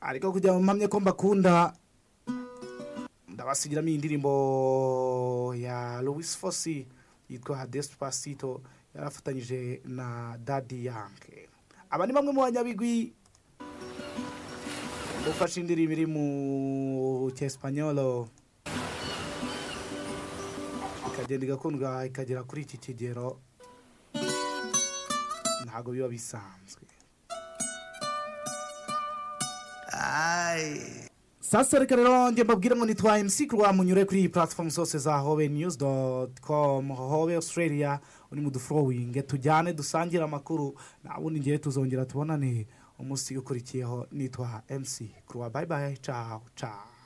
ariko kugira ngo mpamye ko mbakunda ndabasugiramo iyi ndirimbo ya Louis Fosi yitwa Despacito yarafatanyije na Daddy Yankee aba ni bamwe mu banyabigwi ufashe indirimbo iri mu cyespanyolo ikagenda igakundwa ikagera kuri iki kigero ntabwo biba bisanzwe sasa reka rero njye mbabwire ngo nitwa MC Kurwa munyure kuri iyi platform zose za Hobe News com Hobe Australia uri mu duflowing tujyane dusangire amakuru nabundi ngiye tuzongera tubonane umunsi ukurikiyeho nitwa MC Kurwa bye bye ciao ciao